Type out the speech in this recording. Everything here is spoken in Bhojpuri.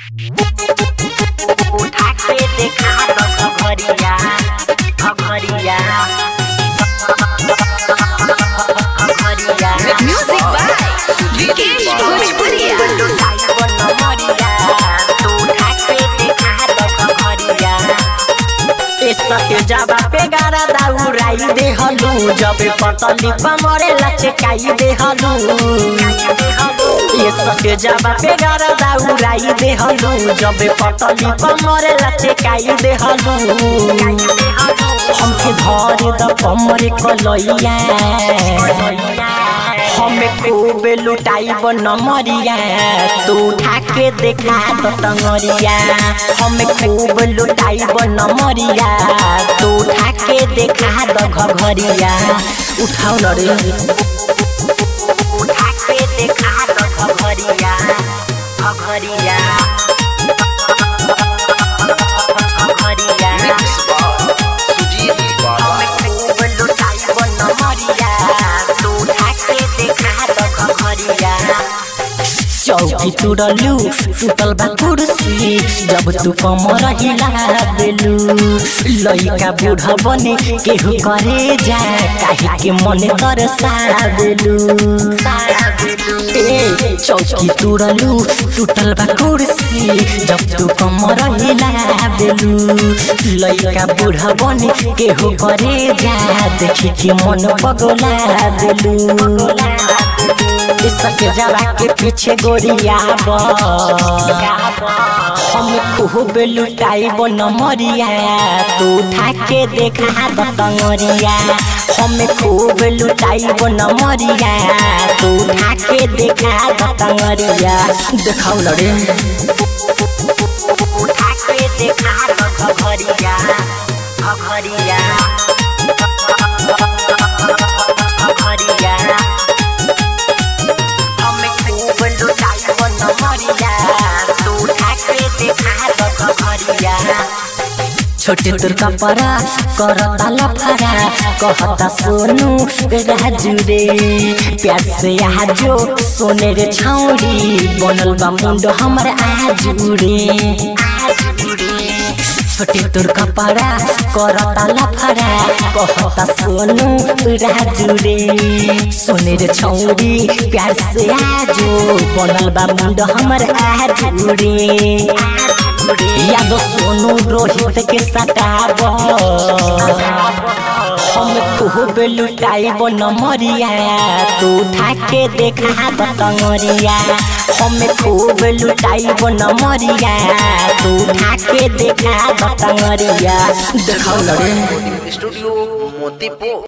उठा के देखा दो घरिया घरिया घरिया Music by Vikesh Bhojpuria. तू उठा के देखा दो घरिया ए सके जाबा पे गारा दाउराई दे हलू जब पतली कमरे लचकाई दे हलू ए सके जाबा पे गारा दाउराई दे हलू जब पतली कमरे लचकाई दे हलू हमके धर द कमरे कलैया हमें खूब लुटाइब नमरिया तू उठा के देखा तो टंगरिया हमें खूब लुटाइब नमरिया तू उठा के देखा दो घघरिया उठाओ न रे उठा के देखा दो घघरिया घघरिया घघरिया Mix by Sujit Baba. हमें खूब लुटाइब नमरिया तू उठा के देखा दो घघरिया चौकी तुरलू टूटल बा कुर्सी जब तू कमर हिला देलू लइका बूढ़ा बने केहू करे जा काहे के मन कर देलू ए चौकी तुरलू टूटल बा कुर्सी जब तू कमर हिला देलू लइका बूढ़ा बने केहू करे जा देखी के मन पगला देलू सक जरा के पीछे गोरिया हम खूब लुटाइब नमरिया तू उठा के देखा दतंगरिया हम खूब लुटाइब नमरिया तू उठा के देखा दतंगरिया देखाओ न रे उठा के देखा घघरिया घघरिया घघरिया हमें खूब लुटाइब नमरिया तू उठा के देखा दो घरिया छोटे तोर कपड़ा करता लफड़ा कहता सोनू राजू रे प्यार से आजो सोने रे छौरी बनल बा मुंडो हमर आजू रे आजू रे छोटे तोर कपड़ा करता लफड़ा कहता सोनू राजू रे सोने रे छौरी प्यार से आजो बनल बा मुंड हमर आजू रे याद सोनू रोहित के सटाब हम खूब लुटाइब नमरिया तू उठा के देखा दतंगरिया हम खूब लुटाइब नमरिया तू उठा के देखा दतंगरिया देखाओ न रे Studio Motipo.